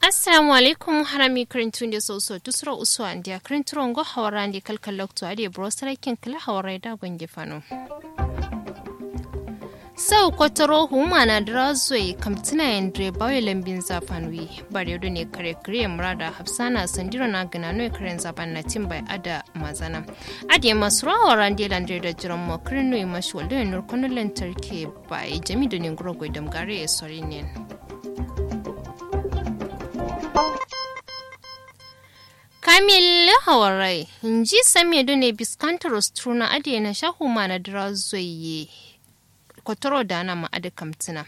assalamu alaikum harami karintun da soso tusra usu an dia karintun go hawara ndi kalkal lokto ade bro sarakin kala hawara da gonge fano sau kwataro huma na drazoi kamtina yandre bawai lambin zafanwi bare yodo ne kare kare murada hafsana sandiro na gana no karen zaban na timbai ada mazana ade masu rawa rande landre da jiran mo kirno yi mashi waldo nur kono lantarki bai jami da ne guro goidam gare e sorinen Kamil Hawarai, inji sami ne biskantar Ostruna ade na shahuma na drazoye kwataro da na ma'ada kamtina.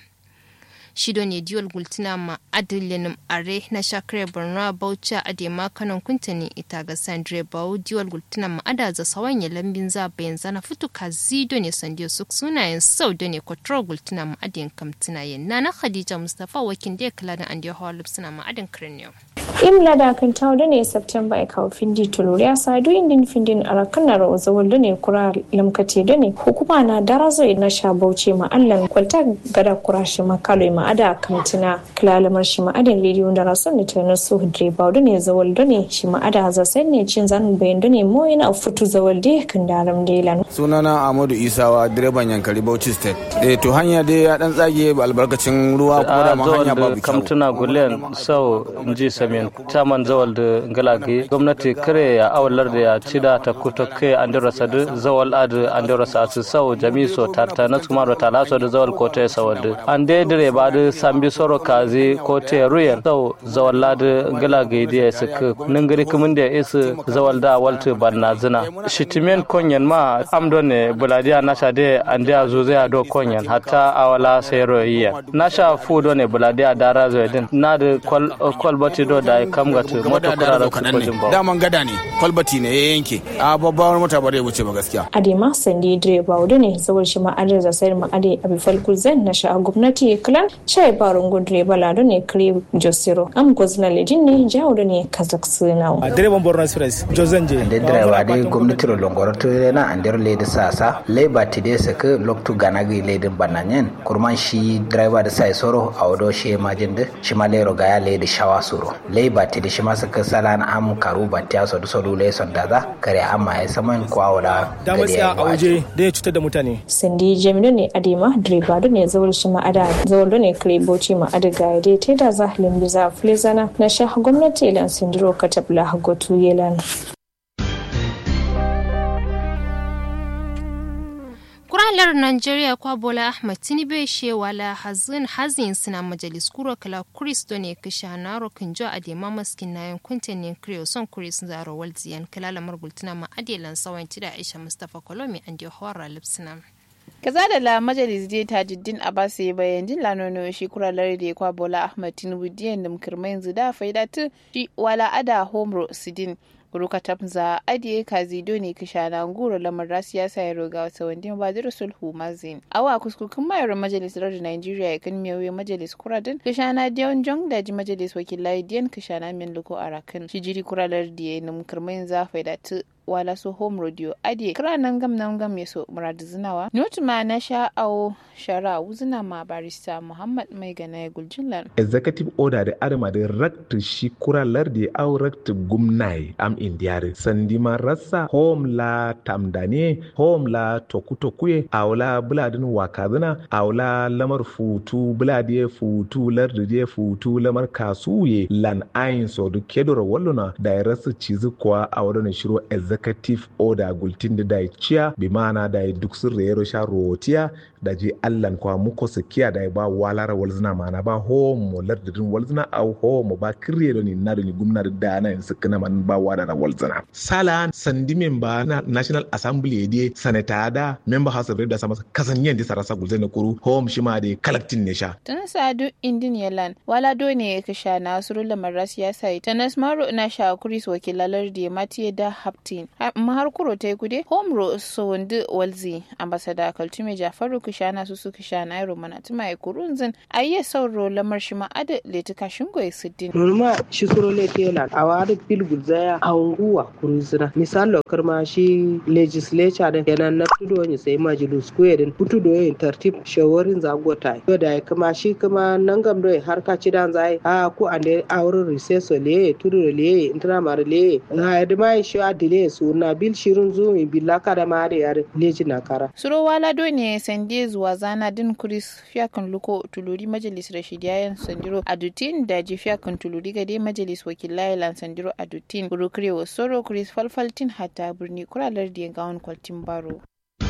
Shido ne diwal gultina ma adilinin are na shakare borno bauchi a dema kanon kuntani ita ga sandre bau diwal gultina ma ada za sawan ya lambin za bayan zana fitu ka zido ne sandiyo suk sunayen sau da ne kwataro gultina ma adin kamtina yin na na khadija mustapha wakin da ya kula da an da hawa lupsina ma adin kirniyo. imla da kan tawo ne september e kawo findi tuluri ya sa du indin findin arakan ro zawol ne kura lamkati da ne hukuma na darazo na sha bauchi ma allan kwalta gada kura shi ma kalo ma ada kamtina kilalamar shi ma adin rediyo da rason ne ta nasu hudre ba da ne zawol da ne shi ma ada za sai ne cin zanin bayan da ne mo yana futu zawol da kan daram delan sunana amadu isawa direban yankari bauchi state eh to hanya dai ya dan tsage albarkacin ruwa kuma da ma hanya babu kyau kamtuna gulen sau inji samin taman zawal da galage gwamnati kare ya awalar da ya cida ta kuto kai an dira sadu zawal ad an dira sa su sau jami so tarta na kuma da talaso da zawal ko ta sawal da an dai dire ba da sambi soro kazi ko ta ruya sau zawal lad galage da ya suka ningiri kumin da isa zawal da walta banna zina shitimen konyan ma amdo ne buladiya nasha de an da zo zai do konyan hatta awala sai royiya nasha fu do ne buladiya dara zo din na da kwalbati do da kam ga tu mota kura da kaɗan ne daman gada ne kwalbati ne ya yanke a babbar mota ba zai wuce ba gaskiya adema sandi direba wudu ne saboda shi ma'adar da sayar ma'adai a bifal kuzan na sha'a gwamnati kilan shai barun gun direba lado ne kare josiro am gozna ledin ne jawo da ne kazak sinawo direban borno express jozan je ande direba de gwamnati ro longoro to na andir lede sasa leba tide saka loktu ganagi ledin bananyen kurman shi direba da sai soro a wado shi majinde shi ma lero gaya lede shawa soro leba tide shi ma saka salan am karu batiya so so lule son daza kare amma ya saman ko awda da matsaya a waje da ya cutar da mutane sandi jamilu ne adema direba da ne zawul shi ma'ada zawul ne kare boci ma'ada ga dai te da zahlin biza flezana na sha gwamnati ilan sindiro katabla hagotu yelan kuralar Najeriya kwa Bola Ahmed Tinubu she wala hazin hazin suna majalis kuro kala kuris do ne kisha na rokin jo ade ma maskin na yankun ne kriyo son kuris zaro walziyan kala lamar gultuna ma adelan sawan da Aisha Mustafa Kolomi an dio hawara lipsina. kaza da la majalis dai tajuddin abbas ya bayan din lanono shi kuralar da ya kwa bola ahmad tinubu diyan da mukirma yanzu da faida tu shi wala ada homro sidin ruka tabza adiye kazido ne kishana nguro lamar siyasa ya roga wata wandin badir sulhu mazin awa kuskukin mayar majalisar da nigeria ya kan miyawe majalis kuradin kishana diyon jong da ji majalis wakilai diyan kishana min luko arakan shi jiri kuralar da ya num kirmayin zafai da tu wala so home radio adie kira nan gam nan gam ya so muradu zinawa notu ma na sha awo shara wuzina ma barista muhammad mai gana ya guljin executive order da adama da rakta shi kuralar da au rakta gumnai am indiyare sandi ma rassa home la tamdane home la tokutokuye awla buladin wakazina awla lamar futu buladiye futu lardiye futu lamar kasuye lan ayin so du kedoro walluna da ya rasa cizi kwa a wadana shiro executive order gultin da da ciya bi mana da duk sun rero sha rotiya da je allan kwa muko sikiya da ba walara walzina mana ba homo lardin walzina au homo ba kirye da ni na da ni gumna da dana in sikina man ba wada da walzina sala sandi memba na national assembly de sanata da member house of reps sama kasanyen di sarasa gulzina kuru home shi ma da collecting ne sha tun sadu indin yalan wala do ne ka sha na suru lamar siyasa ta nasmaru na sha kuris wakilalar da matiye da haptin mahar kuro ta yi kude homro so wanda walzi ambasada kaltume jafaru kishana su su kishana iro mana tuma ya kurunzin ayye sauro lamar shi ma'ada letuka shingo ya siddin norma shi suro le tela a wada bil gulzaya a unguwa kuruzina misal lokar ma shi legislature din kenan na tudo ni sai majlis ko yadin putu do yin tartib shawarin zagota yo da kuma shi kuma nan gam do har ka ci dan zai a ku ande auren recess le tudu le intana mar le ha da mai shi adile su na bil shirun zumi billaka da ma da yar leji na kara suro wala do ne sande zuwa zana din kuris fiyakan luko tuluri majalis rashidiyayen sandiro adutin da ji fiyakan tuluri gade majalis wakilai lan sandiro adutin burukre wa soro kuris falfaltin hatta birni kuralar da gawon kwaltin baro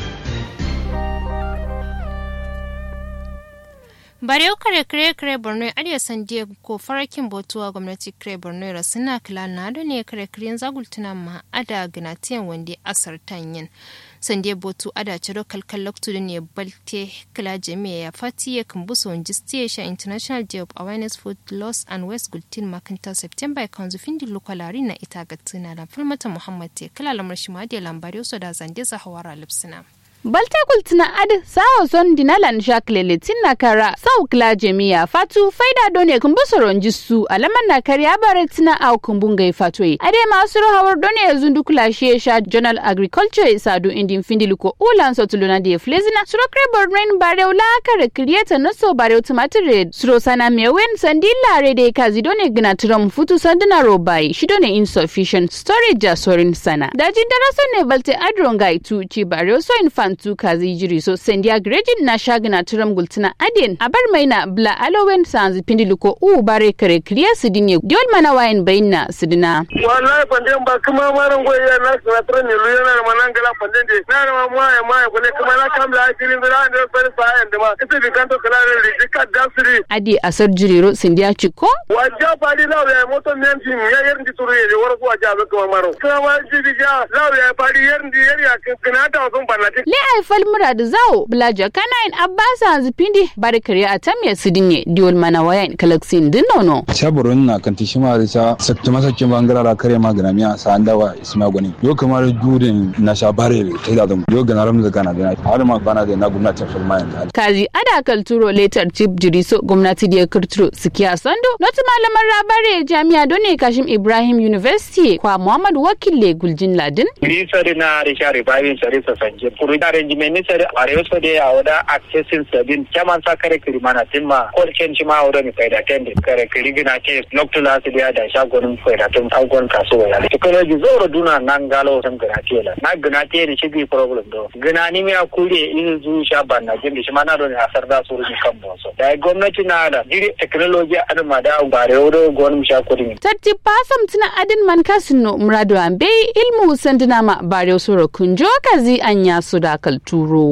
Bareu kare kare kare Borno Arewa Sandiya ko farakin botuwa gwamnati kare Borno ra suna kila na da ne kare kare zagultuna ma ada ganatiyan wanda asar tanyin. Sandiya botu ada ciro kalkal loktu da ne balte kila jami'a ya fati ya kambuso wani station International Day of Awareness Food Loss and Waste Gultin makanta September kan zufin di lokalari na ita ga tuna da falmata Muhammad te kila lamar shi ma da lambari so da zande zahawara lipsina. balta kultina ad sawo son dinalan shaklele tinna kara sau kla jemiya fatu faida done kumbusoron jissu alaman na kariya bare tina au kumbunga fatwe ade masu hawar done zundu kula sha journal agriculture sadu indin findiluko ulan sotuluna de flezina suro krebor rain bare ula kare create no so bare tumatire suro sana mewen sandilla rede kazi done gna trom futu sandina robai shidone insufficient storage jasorin sana dajin daraso ne balte adronga itu ci bare so infant tu kazi jiri so sendia grejin na shagina turam gultina adin abar maina bla alowen sanzi pindiluko u bare kare kriya sidinye diol mana wayan bayna sidina wallahi panden ba kuma maran goyi ya na sana tran ne luya na manan gala panden de na na ma ya ma ya kone kuma na kam la akirin da da bari sa yan da ma ita bi kanto kala ne dika dasri adi asar jiriro sendia chiko wajja fadi law ya moto men tim ya yer ndi turu ye wor ko wajja be kuma maro kuma ma ji bi ja law ya fadi yer ndi yer ya kana ta sun banati le ai falmura da zawo blaja kana in abbasa zipindi bare kare atamya sidinye diol mana wayan kalaksin dinono shaburun na kan tishima da sa sakta masakin bangara ra kare magana miya sa an dawa isma gwani yo kamar judin na sha bare ta da dum yo gana ramza kana da har ma bana da na gwamnati fulma yan kazi ada kalturo letter chief jiriso gwamnati da kirturo sikiya sando noti malaman rabare jami'a done kashim ibrahim university kwa muhammad wakille guljin ladin ni sare na risha ribabin sare sa sanje kuru da arrangement ni sare are so de awda accessing sabin chaman sa kare kiri mana timma ko ken chima awda ni faida tende kare kiri gina ke noctula su da da shagonin faida tun agon kasuwa ya technology zoro duna nan galo san gina ke la na gina ke ni shi problem do gina ni mi akure in zu sha banna jin shi mana do ni asar da su rin kan boso da gwamnati na da jiri technology adama da bare wodo gon sha kudin tatti pasam tina adin man kasino murado ambe ilmu sandina ma bare soro kunjo kazi anya su da kalturo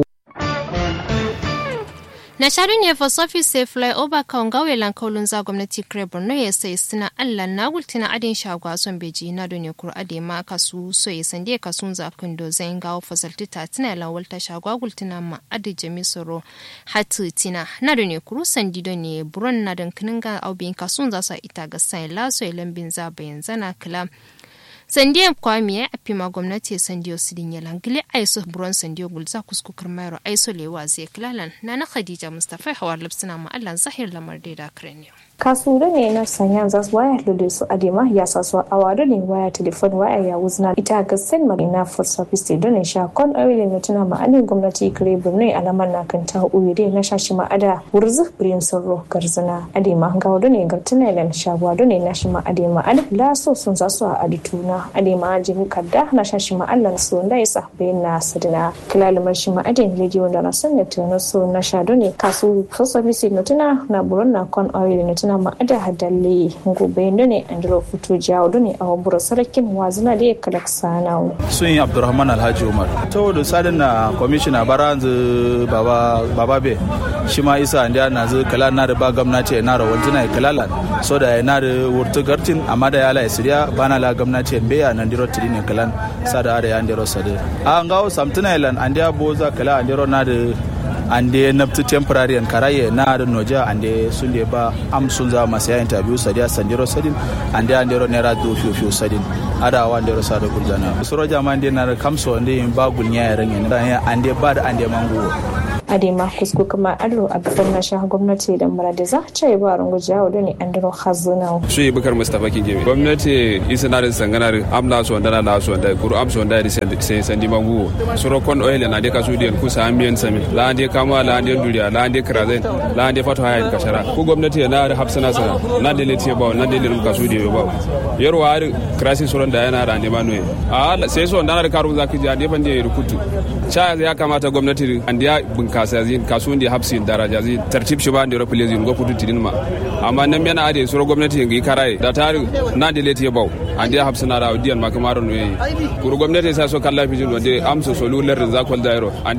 na shaɗu ne for office sai fly over kan gawe lankaulun za gwamnati kare borno ya sai suna allah na gultina adin shagwa son beji na da ne kur ade ma kasu so ya sande kasun zafin do zai gawo fasalti ta tina lawal ta shagwa gultina ma adi jami soro hatu tina na da ne kuru sandi do ne buron na dankinin ga aubin kasun za su ita ga sai laso ya lambin za bayan zana kila sandiyan kwami ya afi ma gwamnati sandiyo sidin ya langile aiso buron sandiyo gulza kuskukar mayro aiso lewa zai kilalan na na khadija mustafa hawar lipsina ma allan zahir lamar da kraniyo kasuro ne na sanya za su waya lulu su adema ya sa su awado ne waya telefon waya ya wuzna ita ga sen ma na for service don ne sha kon awile ne tuna ma anin gwamnati kare burne alaman na kan ta uyire na shashi ma ada wurzu birin sorro garzana adema ga wado ne gartuna len sha wado ne na shi ma adema ad la so sun za su a adituna adema jin kadda na shashi ma Allah so da yasa bayin na sadina kilalumar shi ma adin legi wanda na san ne tuna so na sha ne kasu for service ne tuna na buron na kon awile ne na ma'ada hadalle gobe ne andro fito jawo ne a wabura sarakin wazina da ya kalak sanawo. sun yi abdurrahman alhaji umar saboda sadin na kwamishina baranzu baba baba be shi ma isa anda na zu kala na da ba gwamnati na da wanzuna ya kalala so da ya na da wurtu gartin amma da ya la isiriya bana la gwamnati be ya nan diro tiri ne kalan sada ada ya ndiro sade a ngawo samtuna ilan andia boza kala andiro na da ande naftu temporary and karaye na da noja ande sun da ba am sun za masu ya interview sadiya sandiro sadin ande andero nera do fiyo fiyo sadin ada wa andero sa da gulzana suro jama ande na kamso ande ba gulnya ya rangen da ande ba da ande manguwo adema kusku kama ado a bisan na shah gwamnati da murade za ta yi ba rungu jawo da ne an dano hazuna su yi bukar mustapha kinge gwamnati isa na da sanganar amla su wanda na su wanda kuru amsu wanda da sai sandi mangu suro kon oil na de kasu diyan kusa ambiyan sami la ande kama la ande duriya la ande krazen la ande fatu hayan kashara ku gwamnati na da hafsana sana na da leti ba na da leti kasu diyan ba yarwa har krasi suron da yana da ande manoye a sai so wanda na da karu zaki ji ande ban da rukutu cha ya kamata gwamnati ande ya kasa zin kasuwan da hapsin daraja zin tartib shi ba da rafi lezin go kudu tidin ma amma nan mena ade suro gwamnati ngi karai da tari na de leti bau an da hapsina da diyan ma kamaro no yi kuru gwamnati sa so kalla fijin wanda amsa solular da zakwal dairo